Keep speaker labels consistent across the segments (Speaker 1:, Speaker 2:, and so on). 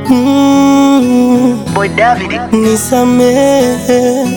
Speaker 1: mm,
Speaker 2: Boy David.
Speaker 1: nisamehe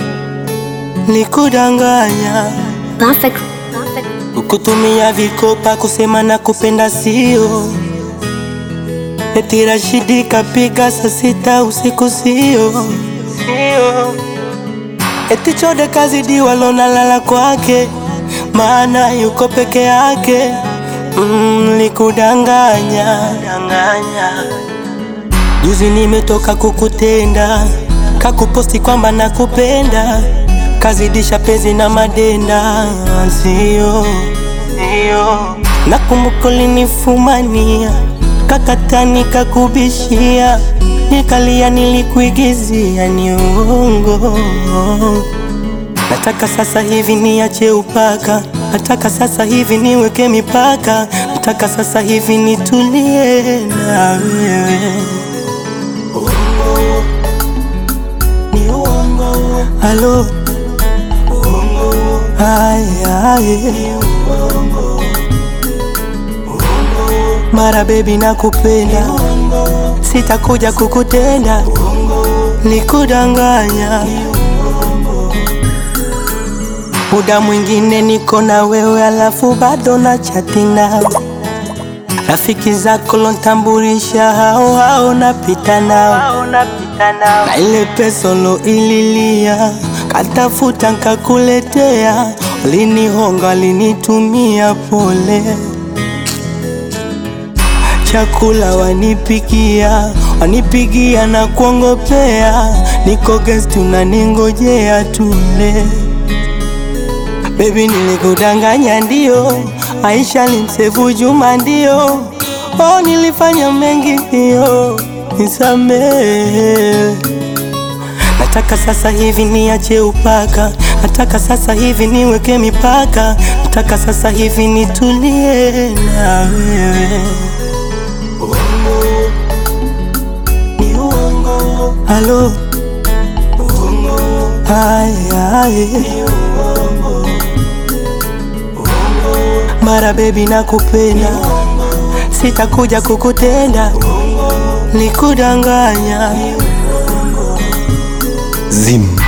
Speaker 1: nikudanganya
Speaker 3: Perfect.
Speaker 1: kukutumia vikopa kusema na kupenda sio eti Rashidi kapiga saa sita usiku sio sio eti Chode kazidiwa lona lala kwake maana yuko peke yake mm, likudanganya danganya Juzi nimetoka kukutenda, kakuposti kwamba nakupenda, kazidisha penzi na madenda, sio sio. Nakumbuka ulinifumania, kakata nikakubishia, nikalia, nilikuigizia, ni uongo. Nataka sasa hivi niache upaka, nataka sasa hivi niweke mipaka, nataka sasa hivi nitulie na wewe. Halo, ay, ay. Mara baby nakupenda, sitakuja kukutenda, nikudanganya. Muda mwingine niko na wewe, alafu bado na chati nawe. Rafiki zako lontambulisha, hao hao napita nao na ile pesa ililia katafuta nkakuletea, ulinihonga linitumia pole, chakula wanipikia wanipigia na kuongopea, niko guest unaningojea tule. Baby nilikudanganya ndio, Aisha limsefu Juma ndio, oh nilifanya mengi ndio, nisamehe. Nataka sasa hivi niache upaka, nataka sasa hivi niweke mipaka, nataka sasa hivi nitulie na wewe. Halo, ay, ay. Mara baby nakupenda, sitakuja kukutenda, nikudanganya
Speaker 4: Zim.